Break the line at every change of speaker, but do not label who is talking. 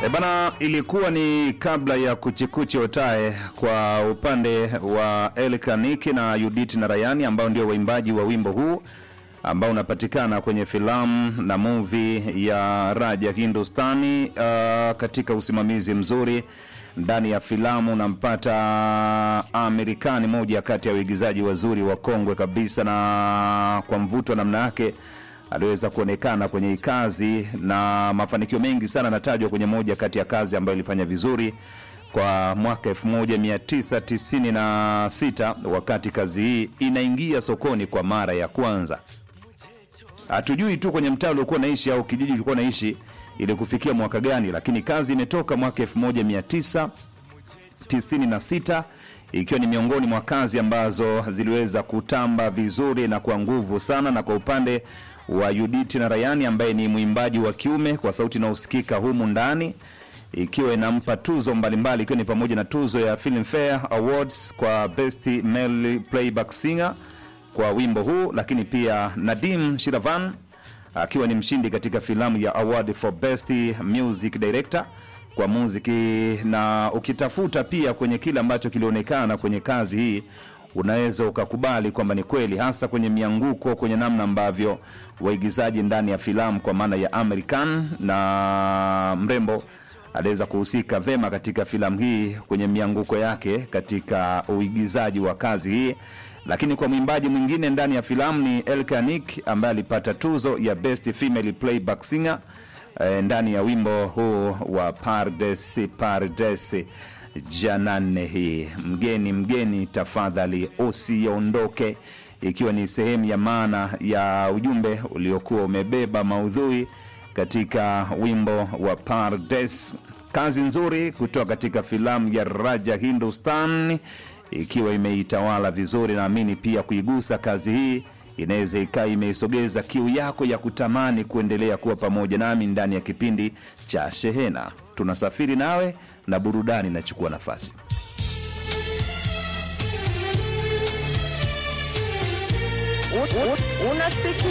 E bana, ilikuwa ni kabla ya kuchikuchi otae kwa upande wa Elkaniki na Judith na Rayani ambao ndio waimbaji wa wimbo huu ambao unapatikana kwenye filamu na movie ya Raja Hindustani. Uh, katika usimamizi mzuri ndani ya filamu unampata Amerikani, moja kati ya waigizaji wazuri wa kongwe kabisa, na kwa mvuto wa namna yake aliweza kuonekana kwenye hii kazi na mafanikio mengi sana anatajwa kwenye moja kati ya kazi ambayo ilifanya vizuri kwa mwaka 1996 wakati kazi hii inaingia sokoni kwa mara ya kwanza. Hatujui tu kwenye mtaa uliokuwa naishi au kijiji ulikuwa naishi ili kufikia mwaka gani, lakini kazi imetoka mwaka 1996 ikiwa ni miongoni mwa kazi ambazo ziliweza kutamba vizuri na kwa nguvu sana, na kwa upande wa Judith na Rayani ambaye ni mwimbaji wa kiume kwa sauti inayosikika humu ndani ikiwa inampa tuzo mbalimbali ikiwa ni pamoja na tuzo ya Filmfare Awards kwa Best Male Playback Singer kwa wimbo huu, lakini pia Nadim Shiravan akiwa ni mshindi katika filamu ya Award for Best Music Director kwa muziki, na ukitafuta pia kwenye kile ambacho kilionekana kwenye kazi hii unaweza ukakubali kwamba ni kweli, hasa kwenye mianguko, kwenye namna ambavyo waigizaji ndani ya filamu kwa maana ya American na mrembo aliweza kuhusika vema katika filamu hii kwenye mianguko yake katika uigizaji wa kazi hii. Lakini kwa mwimbaji mwingine ndani ya filamu ni Elkanik ambaye alipata tuzo ya Best Female Playback Singer eh, ndani ya wimbo huu wa Pardesi Pardesi Janane. Hii mgeni mgeni, tafadhali usiondoke, ikiwa ni sehemu ya maana ya ujumbe uliokuwa umebeba maudhui katika wimbo wa Pardes. Kazi nzuri kutoka katika filamu ya Raja Hindustan ikiwa imeitawala vizuri. Naamini pia kuigusa kazi hii inaweza ikawa imeisogeza kiu yako ya kutamani kuendelea kuwa pamoja nami ndani ya kipindi cha Shehena. Tunasafiri nawe na burudani inachukua nafasi.
Unasikia